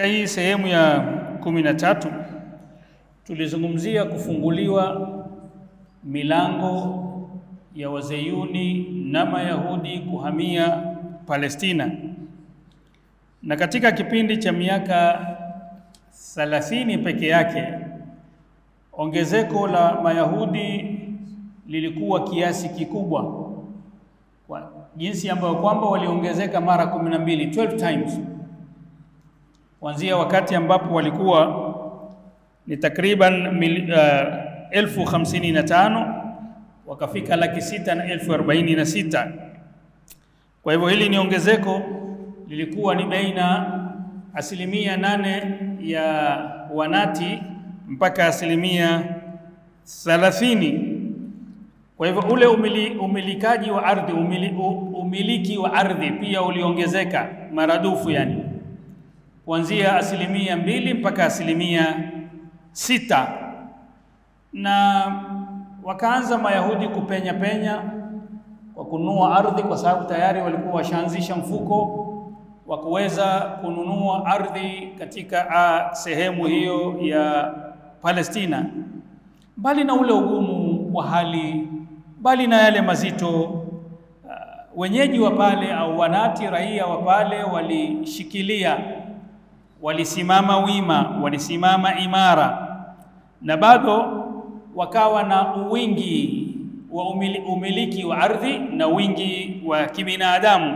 Katika hii sehemu ya kumi na tatu tulizungumzia kufunguliwa milango ya wazeyuni na mayahudi kuhamia Palestina, na katika kipindi cha miaka thalathini peke yake ongezeko la mayahudi lilikuwa kiasi kikubwa, kwa jinsi ambayo kwamba waliongezeka mara kumi na mbili 12 times kuanzia wakati ambapo walikuwa ni takriban mil, uh, elfu hamsini na tano wakafika laki sita na elfu arobaini na sita. Kwa hivyo hili ni ongezeko lilikuwa ni baina asilimia nane ya wanati mpaka asilimia thalathini. Kwa hivyo ule umili, umilikaji wa ardhi umili, umiliki wa ardhi pia uliongezeka maradufu yani kuanzia asilimia mbili mpaka asilimia sita na wakaanza Mayahudi kupenya penya kwa kununua ardhi, kwa sababu tayari walikuwa washaanzisha mfuko wa kuweza kununua ardhi katika a, sehemu hiyo ya Palestina. Mbali na ule ugumu wa hali, mbali na yale mazito uh, wenyeji wa pale au wanati raia wa pale walishikilia walisimama wima, walisimama imara, na bado wakawa na wingi wa umili, umiliki wa ardhi na wingi wa kibinadamu,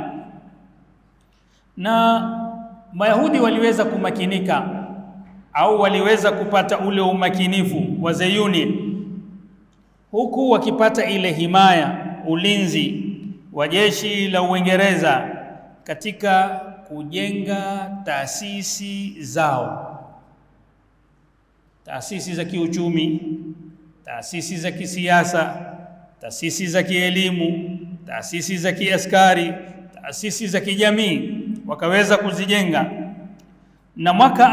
na Mayahudi waliweza kumakinika au waliweza kupata ule umakinifu wa Zeyuni, huku wakipata ile himaya, ulinzi wa jeshi la Uingereza katika kujenga taasisi zao, taasisi za kiuchumi, taasisi za kisiasa, taasisi za kielimu, taasisi za kiaskari, taasisi za kijamii, wakaweza kuzijenga. Na mwaka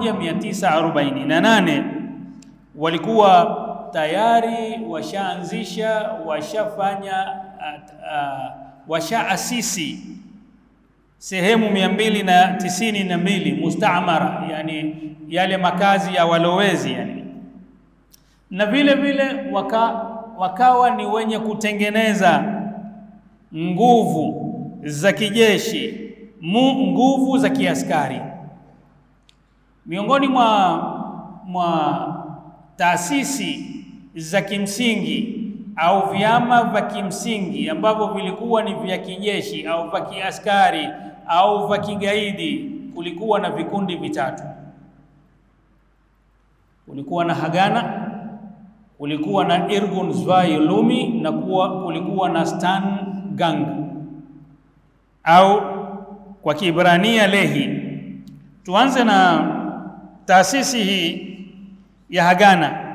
1948 walikuwa tayari washaanzisha, washafanya, uh, washaasisi sehemu mia mbili na tisini na mbili mustaamara, yani yale makazi ya walowezi yani. Na vile vile waka, wakawa ni wenye kutengeneza nguvu za kijeshi mu, nguvu za kiaskari. Miongoni mwa, mwa taasisi za kimsingi au vyama vya kimsingi ambavyo vilikuwa ni vya kijeshi au vya kiaskari au vya kigaidi, kulikuwa na vikundi vitatu. Kulikuwa na Hagana, kulikuwa na Irgun Zvaj Lumi na kuwa, kulikuwa na Stan Gang au kwa Kiibrania Lehi. Tuanze na taasisi hii ya Hagana.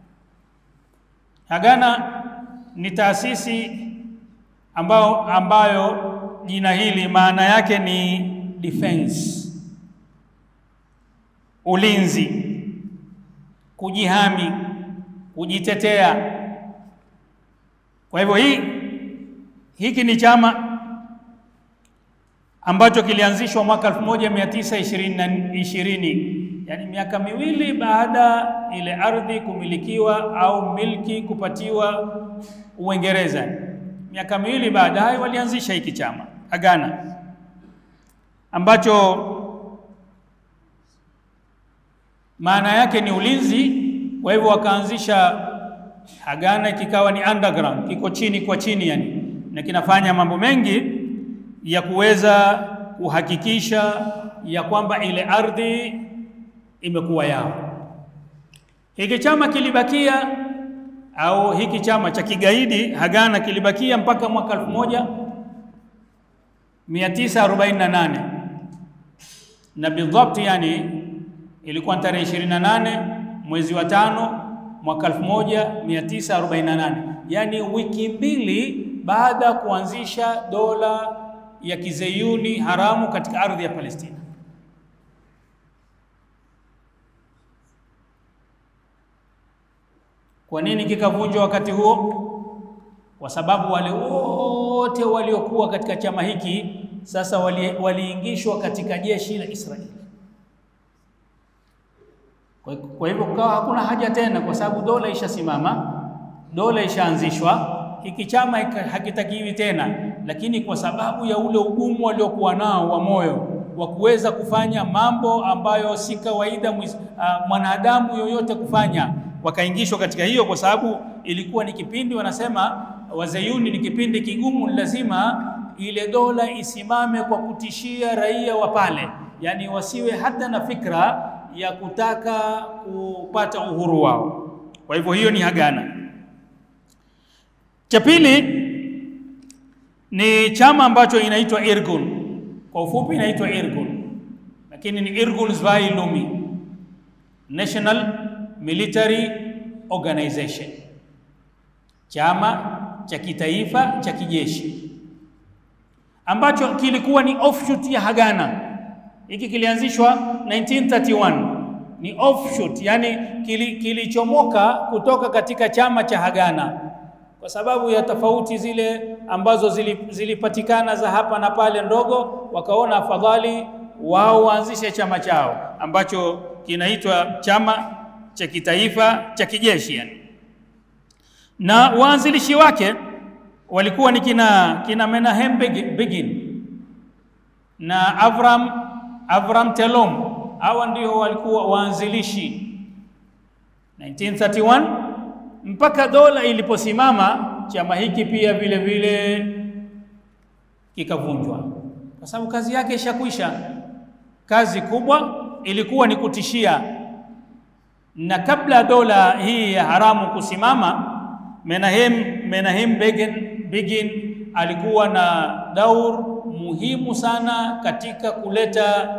Hagana ni taasisi ambao ambayo jina hili maana yake ni defense, ulinzi, kujihami, kujitetea. Kwa hivyo hii hiki ni chama ambacho kilianzishwa mwaka 1920 yani miaka miwili baada ile ardhi kumilikiwa au milki kupatiwa Uingereza. Miaka miwili baadaye walianzisha hiki chama Hagana ambacho maana yake ni ulinzi. Kwa hivyo wakaanzisha Hagana, kikawa ni underground, kiko chini kwa chini yani, na kinafanya mambo mengi ya kuweza kuhakikisha ya kwamba ile ardhi imekuwa yao. Hiki chama kilibakia au hiki chama cha kigaidi Hagana kilibakia mpaka mwaka 1948 na bidhabt, yani ilikuwa tarehe 28 mwezi wa tano mwaka 1948, yani wiki mbili baada ya kuanzisha dola ya kizeyuni haramu katika ardhi ya Palestina. Kwa nini kikavunjwa wakati huo? Kwa sababu wale wote waliokuwa katika chama hiki sasa waliingishwa wali katika jeshi la Israeli. Kwa, kwa hivyo kukawa hakuna haja tena, kwa sababu dola ishasimama, dola ishaanzishwa, hiki chama hakitakiwi tena. Lakini kwa sababu ya ule ugumu waliokuwa nao wa moyo wa kuweza kufanya mambo ambayo si kawaida uh, mwanadamu yoyote kufanya, wakaingishwa katika hiyo, kwa sababu ilikuwa ni kipindi wanasema Wazayuni ni kipindi kigumu, lazima ile dola isimame kwa kutishia raia wa pale, yaani wasiwe hata na fikra ya kutaka kupata uhuru wao. Kwa hivyo hiyo ni Hagana. Cha pili ni chama ambacho inaitwa Irgun, kwa ufupi inaitwa Irgun, lakini ni Irgun Zvai Lumi, National Military Organization, chama cha kitaifa cha kijeshi ambacho kilikuwa ni offshoot ya Hagana. Hiki kilianzishwa 1931 ni offshoot, yani kilichomoka kili kutoka katika chama cha Hagana kwa sababu ya tofauti zile ambazo zilipatikana za hapa na pale ndogo, wakaona afadhali wao waanzishe chama chao ambacho kinaitwa chama cha kitaifa cha kijeshi yani. Na waanzilishi wake walikuwa ni kina, kina Menahem Begin na Avram, Avram Telom. Hawa ndio walikuwa waanzilishi 1931 mpaka dola iliposimama, chama hiki pia vile vile kikavunjwa, kwa sababu kazi yake ishakwisha. Kazi kubwa ilikuwa ni kutishia, na kabla dola hii ya haramu kusimama, Menahem, Menahem Begin, Begin alikuwa na daur muhimu sana katika kuleta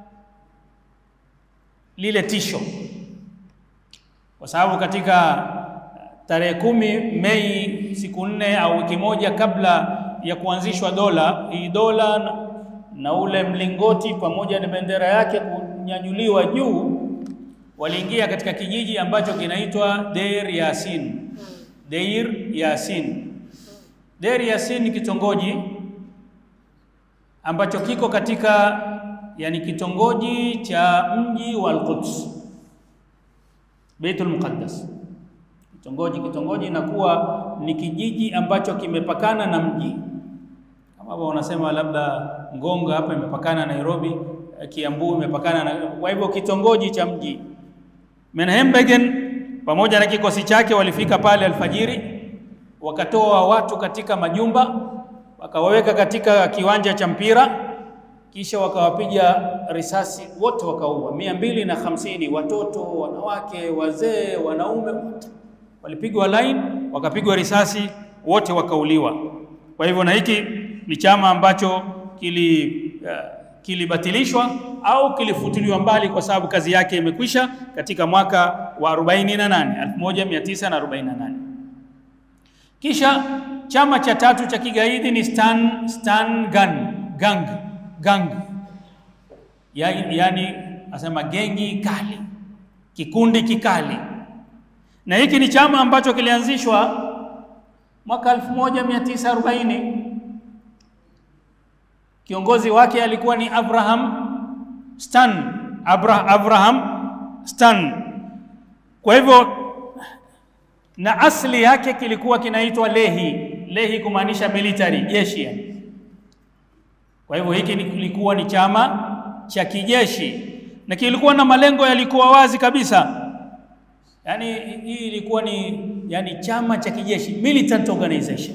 lile tisho, kwa sababu katika tarehe kumi Mei, siku nne au wiki moja kabla ya kuanzishwa dola hii, dola na, na ule mlingoti pamoja na bendera yake kunyanyuliwa juu, waliingia katika kijiji ambacho kinaitwa Deir Yasin. Deir Yasin, Deir Yasin ni kitongoji ambacho kiko katika yani kitongoji cha mji wa Al-Quds, Baitul Muqaddas kitongoji kitongoji inakuwa ni kijiji ambacho kimepakana na mji, kama hapo wanasema labda Ngonga hapa imepakana na Nairobi, Kiambu imepakana na, kwa hivyo kitongoji cha mji. Menahem Begin pamoja na kikosi chake walifika pale alfajiri, wakatoa watu katika majumba, wakawaweka katika kiwanja cha mpira, kisha wakawapiga risasi wote, wakaua mia mbili na hamsini, watoto, wanawake, wazee, wanaume wote walipigwa line wakapigwa risasi wote wakauliwa. Kwa hivyo na hiki ni chama ambacho kili uh, kilibatilishwa au kilifutiliwa mbali kwa sababu kazi yake imekwisha katika mwaka wa 48 1948. Kisha chama cha tatu cha kigaidi ni Stan, Stan Gang, gang, gang. Ya, yani asema gengi kali, kikundi kikali na hiki ni chama ambacho kilianzishwa mwaka 1940. Kiongozi wake alikuwa ni Abraham Stan, Abra, Abraham Stan. Kwa hivyo na asili yake kilikuwa kinaitwa Lehi, Lehi kumaanisha military, jeshi. Kwa hivyo hiki kilikuwa ni chama cha kijeshi na kilikuwa na malengo yalikuwa wazi kabisa. Yaani hii ilikuwa ni yani chama cha kijeshi militant organization.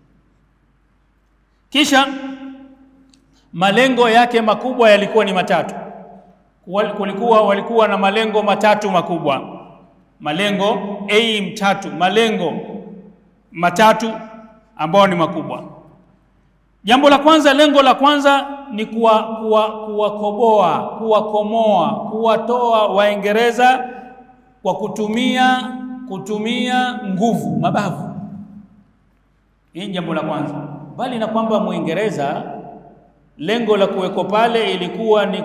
Kisha malengo yake makubwa yalikuwa ni matatu. Kulikuwa walikuwa na malengo matatu makubwa, malengo aim tatu, malengo matatu ambayo ni makubwa. Jambo la kwanza, lengo la kwanza ni kuwakoboa, kuwa, kuwakomoa, kuwatoa Waingereza kwa kutumia kutumia nguvu, mabavu. Hii ni jambo la kwanza, bali na kwamba Mwingereza lengo la kuweko pale ilikuwa ni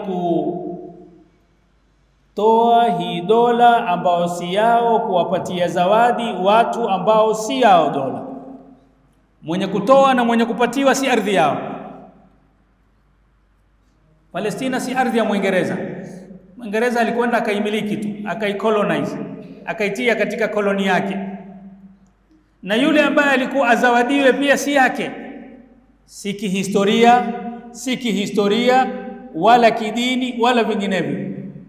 kutoa hii dola ambao si yao, kuwapatia zawadi watu ambao si yao dola. Mwenye kutoa na mwenye kupatiwa si ardhi yao. Palestina si ardhi ya Mwingereza. Mwingereza alikwenda akaimiliki tu, akaicolonize, akaitia katika koloni yake, na yule ambaye alikuwa azawadiwe pia si yake, si kihistoria, si kihistoria wala kidini wala vinginevyo.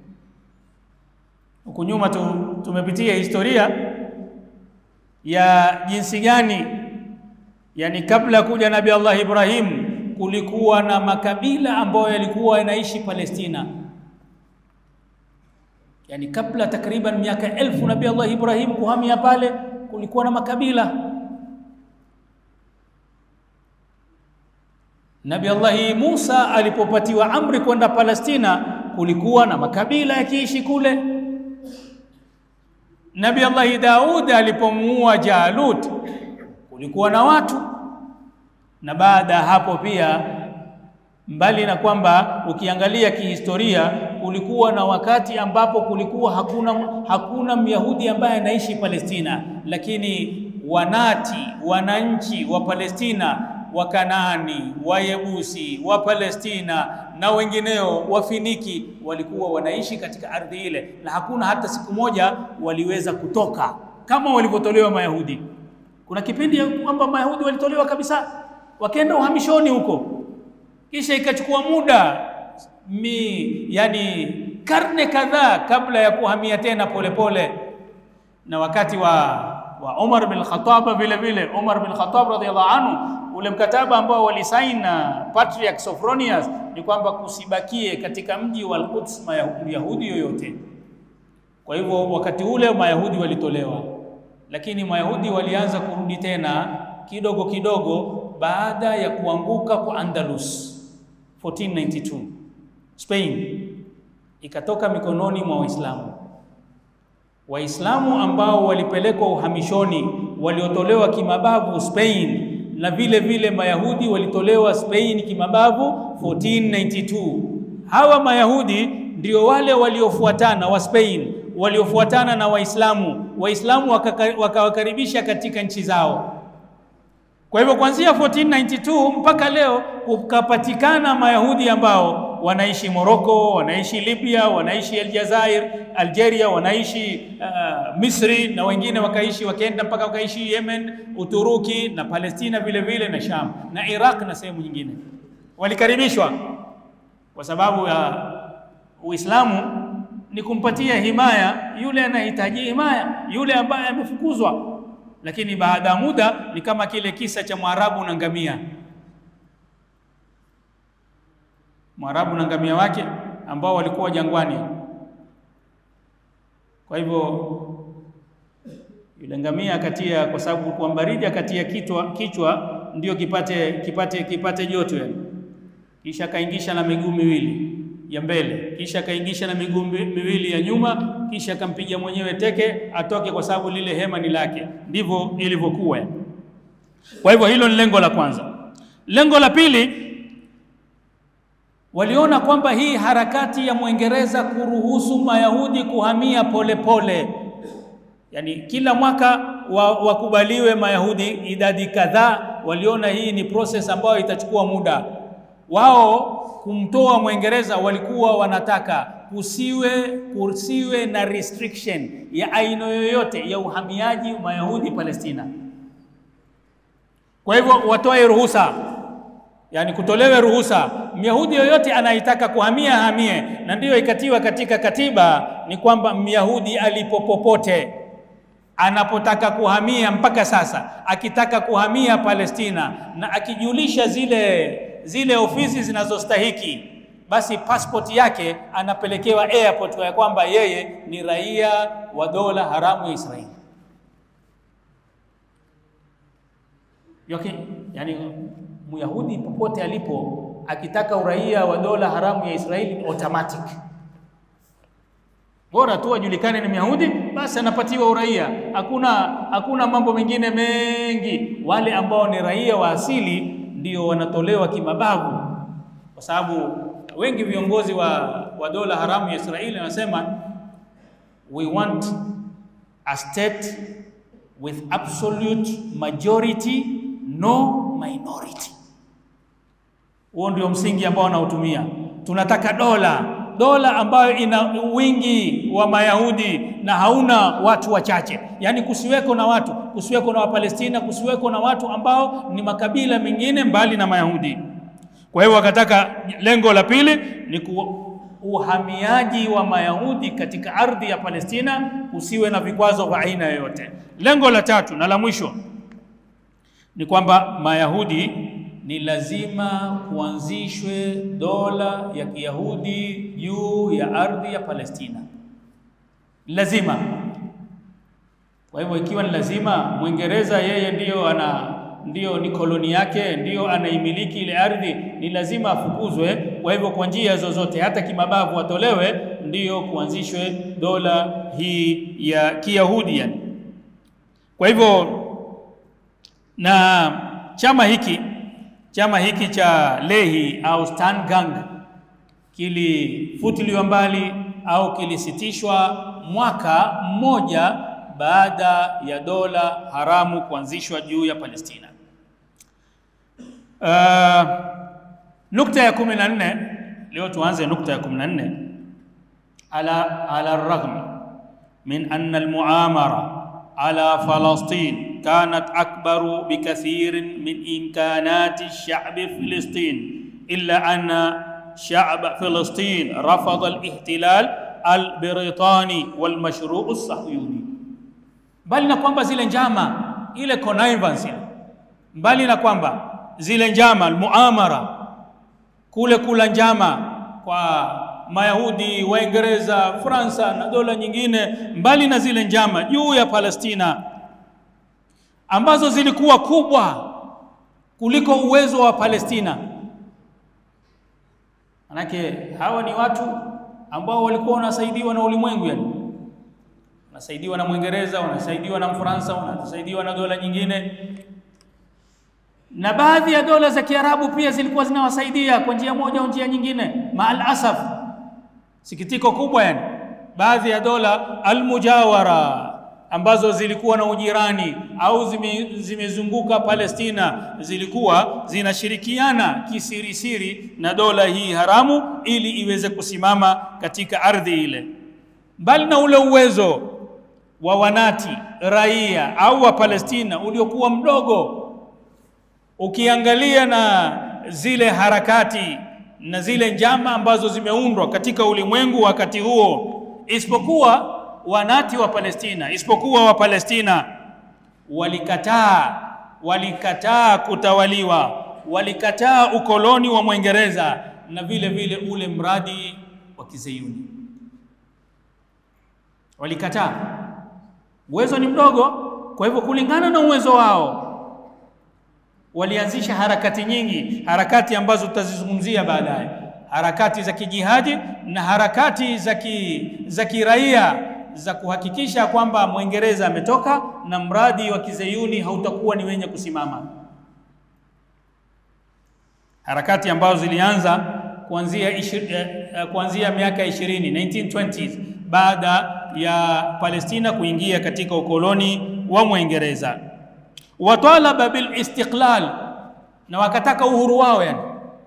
Huku nyuma tu, tumepitia historia ya jinsi gani, yani kabla ya kuja Nabii Allah Ibrahim kulikuwa na makabila ambayo yalikuwa yanaishi Palestina, yani kabla takriban miaka elfu Nabii Allah Ibrahim kuhamia pale, kulikuwa na makabila. Nabii Allah Musa alipopatiwa amri kwenda Palestina, kulikuwa na makabila yakiishi kule. Nabii Allah Daud alipomuua Jalut, kulikuwa na watu na baada ya hapo pia, mbali na kwamba ukiangalia kihistoria, kulikuwa na wakati ambapo kulikuwa hakuna hakuna Myahudi ambaye anaishi Palestina, lakini wanati wananchi wa Palestina, Wakanaani, Wayebusi, wa Palestina na wengineo Wafiniki walikuwa wanaishi katika ardhi ile, na hakuna hata siku moja waliweza kutoka kama walivyotolewa Mayahudi. Kuna kipindi kwamba Mayahudi walitolewa kabisa wakaenda uhamishoni huko, kisha ikachukua muda mi, yani karne kadhaa kabla ya kuhamia tena polepole pole. Na wakati wa, wa Umar bin Khattab vile vile, Umar bin Khattab radhiallahu anhu, ule mkataba ambao walisaini na Patriarch Sophronius ni kwamba kusibakie katika mji wa Al-Quds Mayahudi yoyote. Kwa hivyo wakati ule Mayahudi walitolewa, lakini Mayahudi walianza kurudi tena kidogo kidogo baada ya kuanguka kwa Andalus 1492 Spain ikatoka mikononi mwa Waislamu. Waislamu ambao walipelekwa uhamishoni waliotolewa kimabavu Spain, na vile vile Mayahudi walitolewa Spain kimabavu 1492. Hawa Mayahudi ndio wale waliofuatana wa Spain waliofuatana na Waislamu, Waislamu wakawakaribisha katika nchi zao. Kwa hivyo kuanzia 1492 mpaka leo kukapatikana Mayahudi ambao wanaishi Morocco, wanaishi Libya, wanaishi Aljazair, Algeria, wanaishi uh, Misri na wengine wakaishi wakaenda mpaka wakaishi Yemen, Uturuki na Palestina vile vile na Sham na Iraq na sehemu nyingine. Walikaribishwa kwa sababu ya Uislamu ni kumpatia himaya yule anahitaji himaya, yule ambaye amefukuzwa lakini baada ya muda ni kama kile kisa cha Mwarabu na ngamia. Mwarabu na ngamia wake ambao walikuwa jangwani. Kwa hivyo yule ngamia akatia, kwa sababu kwa baridi, akatia kichwa kichwa ndio kipate kipate kipate joto yani, kisha akaingisha na miguu miwili ya mbele, kisha akaingisha na miguu miwili ya nyuma, kisha akampiga mwenyewe teke atoke, kwa sababu lile hema ni lake. Ndivyo ilivyokuwa. Kwa hivyo hilo ni lengo la kwanza. Lengo la pili, waliona kwamba hii harakati ya Mwingereza kuruhusu Mayahudi kuhamia polepole pole. Yani kila mwaka wakubaliwe wa Mayahudi idadi kadhaa, waliona hii ni process ambayo itachukua muda wao kumtoa Mwingereza walikuwa wanataka kusiwe kusiwe na restriction ya aina yoyote ya uhamiaji Mayahudi Palestina. Kwa hivyo watoe ruhusa, yani kutolewe ruhusa, Myahudi yoyote anayetaka kuhamia hamie, na ndiyo ikatiwa katika katiba ni kwamba Myahudi alipopopote anapotaka kuhamia, mpaka sasa akitaka kuhamia Palestina na akijulisha zile zile ofisi zinazostahiki basi passport yake anapelekewa airport ya kwamba yeye ni raia wa dola haramu ya Israeli. Yoke, yani Myahudi popote alipo akitaka uraia wa dola haramu ya Israeli automatic, bora tu ajulikane ni Myahudi, basi anapatiwa uraia. Hakuna hakuna mambo mengine mengi. Wale ambao ni raia wa asili ndio wanatolewa kimabavu, kwa sababu wengi viongozi wa, wa dola haramu ya Israeli wanasema we want a state with absolute majority no minority. Huo ndio msingi ambao wanaotumia. Tunataka dola dola ambayo ina wingi wa Mayahudi na hauna watu wachache, yaani kusiweko na watu, kusiweko na Wapalestina, kusiweko na watu ambao ni makabila mengine mbali na Mayahudi. Kwa hiyo wakataka, lengo la pili ni ku uhamiaji wa Mayahudi katika ardhi ya Palestina usiwe na vikwazo vya aina yoyote. Lengo la tatu na la mwisho ni kwamba Mayahudi ni lazima kuanzishwe dola ya Kiyahudi juu ya ardhi ya Palestina, lazima. Kwa hivyo ikiwa ni lazima, Mwingereza yeye ndiyo ana ndiyo ni koloni yake, ndiyo anaimiliki ile ardhi, ni lazima afukuzwe. Kwa hivyo kwa njia zozote, hata kimabavu atolewe, ndiyo kuanzishwe dola hii ya Kiyahudi yani. Kwa hivyo na chama hiki chama hiki cha Lehi au Sterngang kilifutiliwa mbali au kilisitishwa mwaka mmoja baada ya dola haramu kuanzishwa juu ya Palestina. Uh, nukta ya kumi na nne leo tuanze nukta ya kumi na nne ala ala ragm min anna almuamara ala Falastin kanat akbaru bikathirin min imkanati shabi Filistin illa anna shab Filistin rafada alihtilal albritani walmashruu alsahyuni mbali na kwamba zile njama ile connivance mbali na kwamba zile njama almuamara kule kula njama kwa Mayahudi, Waingereza, Fransa na dola nyingine, mbali na zile njama juu ya Palestina ambazo zilikuwa kubwa kuliko uwezo wa Palestina. Manake hawa ni watu ambao walikuwa wanasaidiwa na ulimwengu yani wanasaidiwa na Mwingereza, wanasaidiwa na Mfaransa, wanasaidiwa na dola nyingine, na baadhi ya dola za Kiarabu pia zilikuwa zinawasaidia kwa njia moja au njia nyingine. Maal asaf, sikitiko kubwa yani, baadhi ya dola almujawara ambazo zilikuwa na ujirani au zime, zimezunguka Palestina zilikuwa zinashirikiana kisirisiri na dola hii haramu ili iweze kusimama katika ardhi ile, mbali na ule uwezo wa wanati raia au wa Palestina uliokuwa mdogo, ukiangalia na zile harakati na zile njama ambazo zimeundwa katika ulimwengu wakati huo, isipokuwa wanati wa Palestina, isipokuwa wa Palestina walikataa, walikataa kutawaliwa, walikataa ukoloni wa Mwingereza na vile vile ule mradi wa Kizayuni, walikataa uwezo ni mdogo. Kwa hivyo kulingana na uwezo wao walianzisha harakati nyingi, harakati ambazo tutazizungumzia baadaye, harakati za kijihadi na harakati za ki, za kiraia za kuhakikisha kwamba Mwingereza ametoka na mradi wa Kizayuni hautakuwa ni wenye kusimama, harakati ambazo zilianza kuanzia ishir, eh, kuanzia miaka 20 1920s baada ya Palestina kuingia katika ukoloni wa Mwingereza. Watalaba bil istiqlal, na wakataka uhuru wao, yani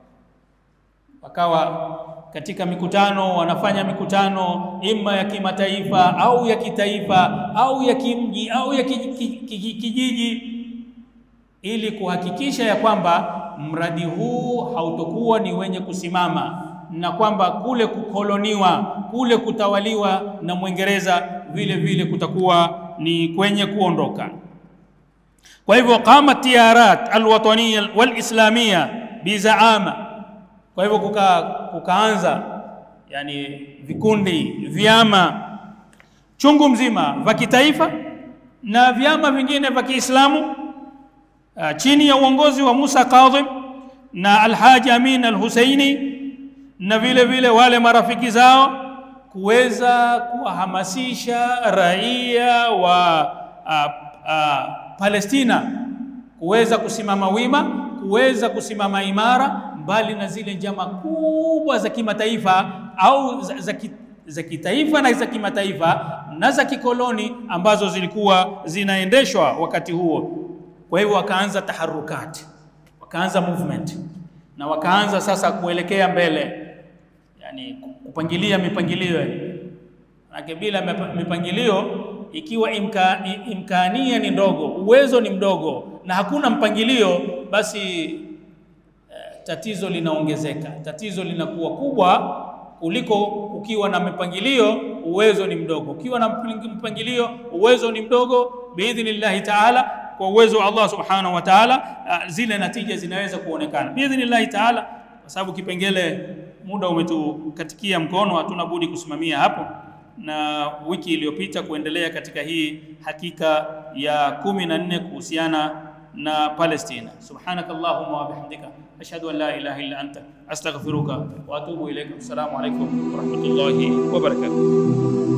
wakawa katika mikutano wanafanya mikutano ima ya kimataifa au ya kitaifa au ya kimji au ya kijiji, ili kuhakikisha ya kwamba mradi huu hautokuwa ni wenye kusimama na kwamba kule kukoloniwa kule kutawaliwa na Mwingereza vile vile kutakuwa ni kwenye kuondoka. Kwa hivyo qamat tiyarat alwataniya walislamia bizaama, kwa hivyo kuka, kukaanza yani vikundi vyama chungu mzima vya kitaifa na vyama vingine vya Kiislamu uh, chini ya uongozi wa Musa Kadhim na Alhaji Amin Al-Husaini na vile vile wale marafiki zao kuweza kuwahamasisha raia wa uh, uh, Palestina kuweza kusimama wima, kuweza kusimama imara, mbali na zile njama kubwa za kimataifa au za, za, ki, za kitaifa na za kimataifa na za kikoloni ambazo zilikuwa zinaendeshwa wakati huo. Kwa hivyo wakaanza taharukati, wakaanza movement na wakaanza sasa kuelekea mbele yani kupangilia mipangilio yani. Manake bila mipa- mipangilio, ikiwa imka, i- imkania ni ndogo, uwezo ni mdogo na hakuna mpangilio, basi eh, tatizo linaongezeka, tatizo linakuwa kubwa kuliko ukiwa na mipangilio, uwezo ni mdogo. Ukiwa na mpang- mpangilio, uwezo ni mdogo, biidhnillahi taala, kwa uwezo wa Allah subhanahu wa taala, ah, zile natija zinaweza kuonekana biidhnillahi taala, kwa sababu kipengele muda umetukatikia mkono, hatuna budi kusimamia hapo na wiki iliyopita kuendelea katika hii hakika ya kumi na nne kuhusiana na Palestina. Subhanaka Allahumma wa bihamdika ashhadu an la ilaha illa anta astaghfiruka wa atubu ilaika. Assalamu alaikum wa rahmatullahi wa barakatuh.